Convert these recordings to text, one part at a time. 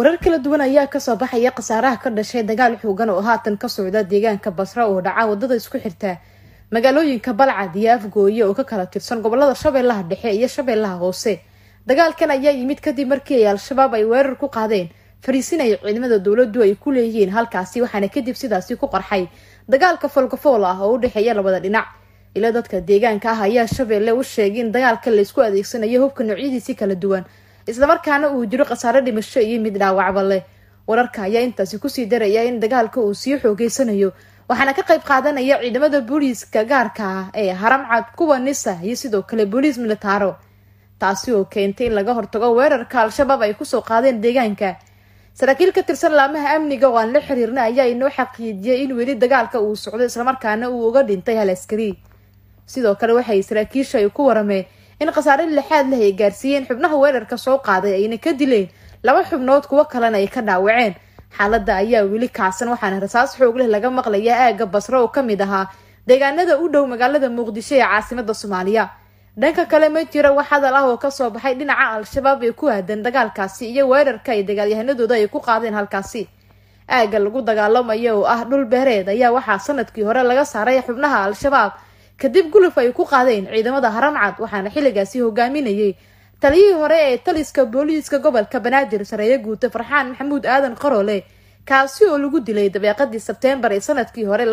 warar kala duwan ayaa kasoo baxaya khasaaraha ka dhashay dagaal xoogan oo haatan ka socda deegaanka basra oo dhaca wadada isku xirta magaalooyinka balcad iyo afgooye oo ka kala tirsan gobolada shabeellaha dhexe iyo shabeellaha hoose dagaalkan ayaa yimid kadib markii ay al-shabaab ay weerar ku qaadeen fariisinaya ciidamada dowladdu ay ku leeyihiin halkaasi waxaana kadib sidaasi ku qarxay dagaalka foolkafool ah oo u dhexeeya labada dhinac ila dadka deegaanka ah ayaa shabeelle u sheegay in dagaalka laysku adeegsanayo hubka noocyadiisi kala duwan islamarkaana uu jiro khasaare dhimasho iyo mid dhaawacba leh wararka ayaa intaasi kusii daraya in dagaalka uu sii xoogeysanayo waxaana ka qayb qaadanaya ciidamada booliiska gaarka ah ee haramcad kuwa nisa iyo sidoo kale booliis militaaro taasi oo keentay in laga hortago weerarka al-shabaab ay kusoo qaadeen deegaanka saraakiil ka tirsan laamaha amniga oo aan la xiriirna ayaa inoo xaqiijiyay in weli dagaalka uu socdo islamarkaana uu uga dhintay hal askari sidoo kale waxay saraakiisha ay ku warameen in khasaare lixaad leh ay gaarsiiyeen xubnaha weerarka soo qaaday ayna ka dileen laba xubnood kuwo kalena ay ka dhaawaceen xaaladda ayaa weli kacsan waxaana rasaas xoog leh laga maqlayaa aagga basro oo kamid ahaa deegaanada u dhow magaalada muqdisho ee caasimada soomaaliya dhanka kale ma jira wax hadal ah oo kasoo baxay dhinaca al-shabaab ee ku aadan dagaalkaasi iyo weerarka ay dagaalyahanadooda ay ku qaadeen halkaasi aagga lagu dagaalamayo oo ah dhul beereed ayaa waxaa sanadkii hore laga saaray xubnaha al-shabaab kadib guluf ay ku qaadeen ciidamada haramcad waxaana xilligaasi hogaaminayay taliyihii hore ee taliska booliiska gobolka banaadir sareeye guute farxaan maxamuud aadan qaroole kaasi oo lagu dilay dabeeqadii sebteembar ee sanadkii hore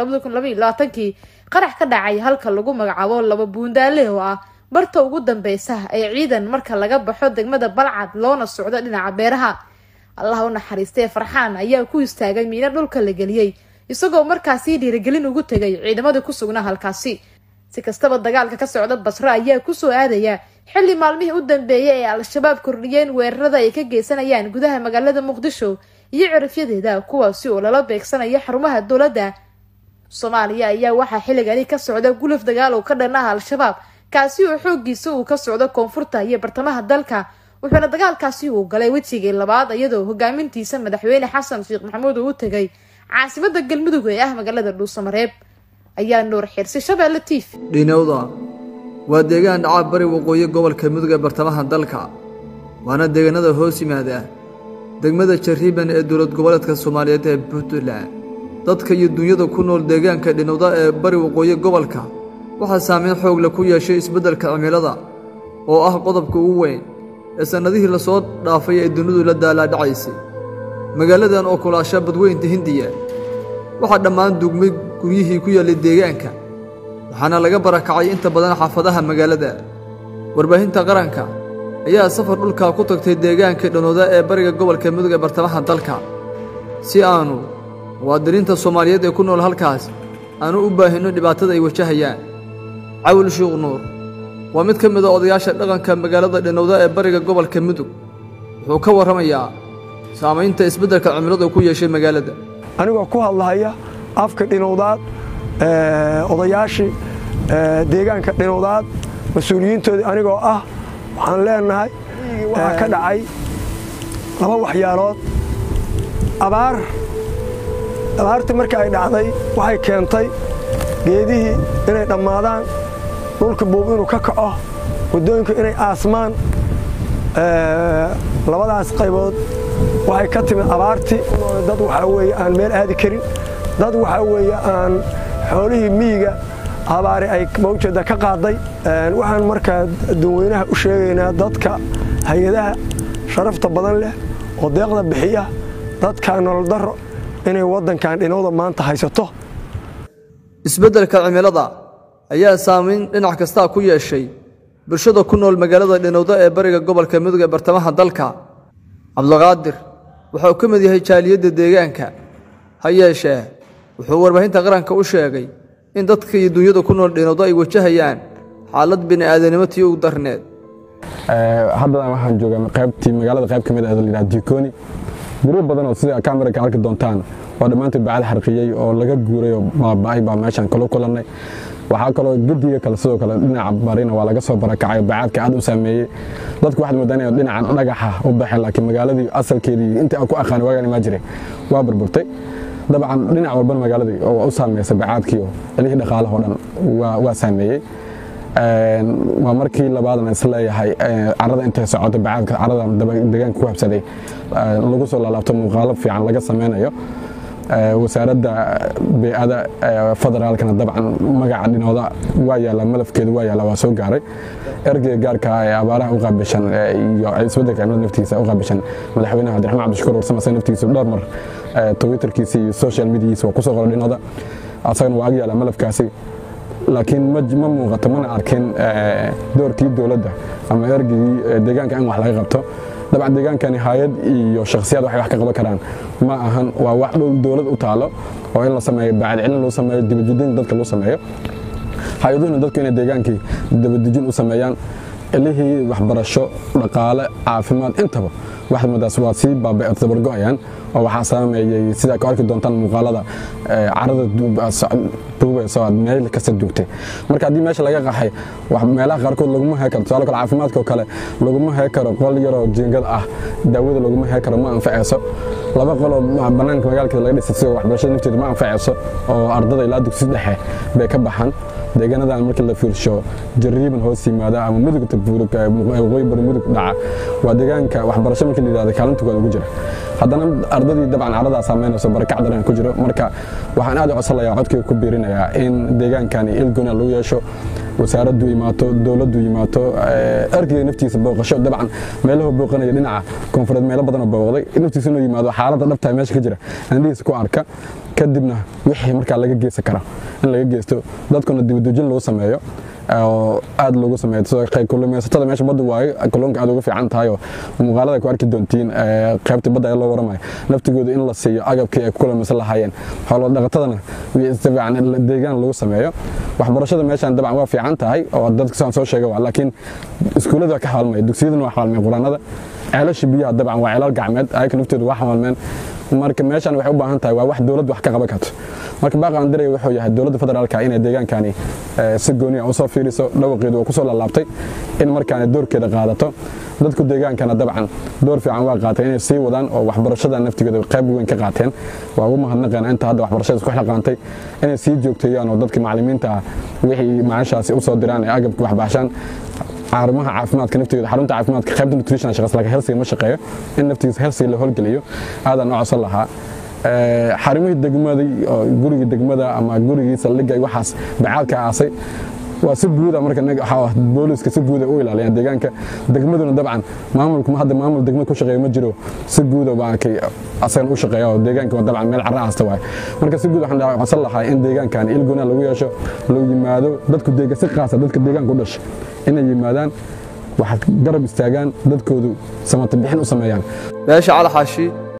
kii qarax ka dhacay halka lagu magacaabo laba buundaale oo ah barta ugu dambeysa ee ciidan marka laga baxo degmada balcad loona socdo dhinaca beeraha allah u naxariistee farxaan ayaa ku istaagay miino dhulka la geliyey isagoo markaasi dhiirigelin ugu tegay ciidamadii ku sugnaa halkaasi si kastaba dagaalka ka socda basro ayaa kusoo aadaya xilli maalmihii u dambeeyay ee al-shabaab kordhiyeen weerarada ay ka geysanayaan gudaha magaalada muqdisho iyo cirifyadeeda kuwaasi oo lala beegsanayo xarumaha dowladda soomaaliya ayaa waxaa xilligani ka socda guluf dagaal oo ka dhan ah al-shabaab kaasi oo xoogiisa uu ka socdo koonfurta iyo bartamaha dalka wuxuuna dagaalkaasi uu galay wejigii labaad iyadoo hogaamintiisa madaxweyne xasan sheekh maxamuud uu u tegay caasimada galmudug ee ah magaalada dhuusamareeb ayaa nuur xirsi shabeelle tiif dhinowda waa deegaan dhaca bari waqooyi gobolka mudug ee bartamaha dalka waana deegaanada hoos yimaada degmada jariiban ee dowlad goboleedka soomaaliyeed ee puntland dadka iyo dunyada ku nool deegaanka dhinowda ee bari waqooyi gobolka waxaa saameyn xoog leh ku yeeshay isbeddelka cimilada oo ah qodobka ugu weyn ee sannadihii lasoo dhaafay ee dunidu la daalaadhacaysay magaaladan oo kulaasha badweynta hindiya waxaa dhammaan dugmay guryihii ku yaallay deegaanka waxaana laga barakacay inta badan xaafadaha magaalada warbaahinta qaranka ayaa safar dhulkaa ku tagtay deegaanka dhanooda ee bariga gobolka mudug ee bartamaha dalka si aannu muwaadiniinta soomaaliyeed ee ku nool halkaas aanu u baahinno dhibaatada ay wajahayaan cawil shuuq nuur waa mid ka mid a odayaasha dhaqanka magaalada dhanowda ee bariga gobolka mudug wuxuu ka warramayaa saamaynta isbeddelka cimiladu ku yeeshay magaalada anigoo ku hadlahaya afka dhinowdaad odayaashii deegaanka dhinowdaad mas-uuliyiintoodii anigoo ah waxaan leenahay waxaa ka dhacay laba waxyaalood abaar abaartii markii ay dhacday waxay keentay geedihii inay dhammaadaan dhulka buub inuu ka kaco waddooyinku inay aasmaan labadaas qaybood waxay ka timid abaartii dad waxaa weeye aan meel aadi karin dad waxaa weeye aan xoolihii miyiga abaari ay mawjeeda ka qaaday waxaan markaa dadweynaha u sheegaynaa dadka hay-adaha sharafta badan leh oo deeqda bixiya dadka nolol darro inay waddankan dhinowda maanta haysato isbeddelka cimilada ayaa saamayn dhinac kastaa ku yeeshay bulshada ku nool magaalada dhinowda ee bariga gobolka mudug ee bartamaha dalka cabdiqaadir wuxuu ka mid yahay jaaliyadda deegaanka ha yeeshee wuxuu warbaahinta qaranka u sheegay in dadka iyo dunyada ku nool dhinowda ay wajahayaan xaalad bini'aadanimo tii ugu darneed haddadan waxaan joogaa qaybtii magaalada qayb ka mid ah layidhaha dikoni guryo badan oo sida kameraka arki doontaan waa dhammaantood bacad xarqiyey oo laga guuray oo baaba'ay baa meeshaan kala kulannay waxaa kaloo gediga kale sidoo kale dhinaca barina waa laga soo barakacay bacaadka aad u saameeyey dadku waxaad moodaan inay dhinacan dhagaxa u baxeen laakiin magaaladii asalkeedii intii aan ku aqaan waagaan imaa jiray waa burburtay dabcan dhinac walbana magaaladii oo u saameysay bacaadkii oo celihii dhaqaalahoo dhan waa saameeyey waa markii labaadna isleeyahay carada intay socoto bacaadka carada deegaanka ku habsaday lagu soo laalaabto muuqaalo fiican laga sameynayo wasaaradda bey'ada federaalkana dabcan magaca dhinooda waa yaalla malafkeedu waa yaalla waa soo gaaray ergeyga gaarka ee abaaraha u qaabishan iyo isbeddelka cimilada naftiisa u qaabishan madaxweynaha cabdiraxmaan cabdishakuur warsame asaga naftiisa dhowr mar twitterkiisa iyo social mediyiisa waa kusoo qoray dhinooda asagana waa ag yaalla malafkaasi laakiin ma muuqato mana arkin doorkii dowladda ama ergeygii deegaanka in wax laga qabto dabcan deegaankani hay-ad iyo shakhsiyaad waxay wax ka qaban karaan ma ahan waa wax dhow dowlad u taalo oo in la sameeyo baacadcelin loo sameeyo dibadejin dadka loo sameeyo hay-aduhuna dadku inay deegaankii dabadejin u sameeyaan ilihii waxbarasho dhaqaale caafimaad intaba waxmadaas waa sii dabargo'ayaan oo waxaa saameeyey sidaa ku arki doontaan muuqaalada carada duubayso aad meel kasta duugtay marka haddii meesha laga qaxay meelaha qaarkood laguma hee karo tusaale kale caafimaadkoo kale laguma hee karo qol yaroo jiingad ah daawada laguma hee karo ma anfacayso laba qoloo bannaanka magaalkeeda laga dhisay sida waxbarashada nafteeda ma anfacayso oo ardada ilaa dugsi dhexe bay ka baxaan deegaanadan markii la fiirsho jariiban hoos yimaada ama mudugta waqooyi bari mudug dhaca waa deegaanka waxbarasho markii la yidhahdo kaalintooda ugu jira haddana ardadii dabcan caradaa saameynayso barakac daran ku jiro marka waxaan aad u codsanayaa codkayga ku biirinayaa in deegaankani ilgona lagu yeesho wasaaraddu imaato dowladdu yimaato ergeyga naftiisa booqasho dabcan meelahu booqanaya dhinaca koonfureed meelo badanoo booqday naftiisa inuu yimaado xaaladda dhabtaa meesha ka jira andhihiisa ku arka kadibna wixii markaa laga geysan kara in laga geysto dadkuna dibadujin lagu sameeyo oo aad loogu sameeyo kulumeysatada meesha badda waayo kalluunka aad ugu fiican tahay oo muuqaalada ku arki doontiin qaybta badda ee loo waramayo naftigooda in la siiyo agabkii ay ku kulmaysan lahaayeen xoolo dhaqatadana fiican deegaan lagu sameeyo waxbarashada meeshan dabcan waa fiican tahay oo dadka saan soo sheegay waa laakiin iskuullada waa ka xawalmaya dugsiyadana waa xawalmaya quraanada ceelasha biyaha dabcan waa ceelal gacmeed ayaka naftooda waa xawalmeen marka meeshan waxay u baahan tahay waa wax dowladdu wax ka qaban karto marka baaqaan diray wuxuu yahay dowladda federaalka inay deegaankani si gooniya u soo fiiriso dhawaqeedu waa ku soo laalaabtay in markaani doorkeeda qaadato dadku deegaankana dabcan door fiican waa qaateen inay sii wadaan oo waxbarashada naftigeeda qayb weyn ka qaateen waa ugu mahadnaqeen inta hadda waxbarashada isku xilqaantay inay sii joogteeyaan oo dadka macallimiinta ah wixii macaashaasi u soo diraan ee agabka waxbaashaan xarumaha caafimaadka naftigeeda xarunta caafimaadka qaybta nutrition shaqas laakiin helsiga ma shaqeeyo in naftigiisa helsiga la howlgeliyo aadaan u codsan lahaa xarumihii degmada gurigii degmada ama gurigii saldhigga waxaas bacaadka aasay waa si guuda marka booliska si guuda u ilaaliyaan deegaanka degmaduna dabcan maamulku hadda maamul degmada ku shaqeeya ma jiro si guuda baankay asagan u shaqeeya oo deegaanka waa dabcan meel carra aasta waay marka si guud waxaan codsan lahaa in deegaankan ilguna lagu yeesho lagu yimaado dadku deega si qaasa dadka deegaanka u dhashay inay yimaadaan wax garab istaagaan dadkoodu samata bixin u sameeyaan beesha cali xaashi